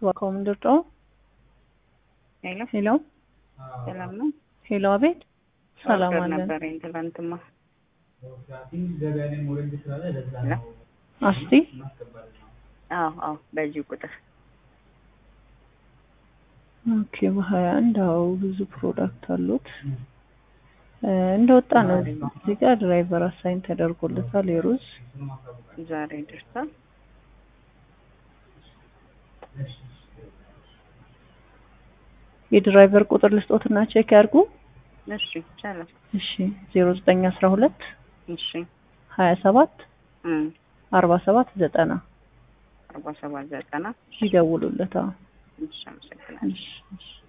እባክዎ ምንድን ነው? ሄሎ ሄሎ ሰላም ነው? ሄሎ፣ አቤት። ሰላም ኦርደር አለን። ነበረኝ ትላንትማ። አስቲ አዎ አዎ፣ በዚህ ቁጥር ኦኬ። በሀያ አንድ አዎ፣ ብዙ ፕሮዳክት አሉት። እ እንደወጣ ነው እዚህ ጋር ድራይቨር አሳይን ተደርጎለታል። የሩዝ ዛሬ ደርሷል። የድራይቨር ቁጥር ልስጦትና ቼክ ያድርጉ። እሺ ይቻላል። እሺ ዜሮ ዘጠኝ አስራ ሁለት እሺ ሀያ ሰባት እም አርባ ሰባት ዘጠና አርባ ሰባት ዘጠና ይደውሉለት። አዎ እሺ አመሰግናለሁ። እሺ እሺ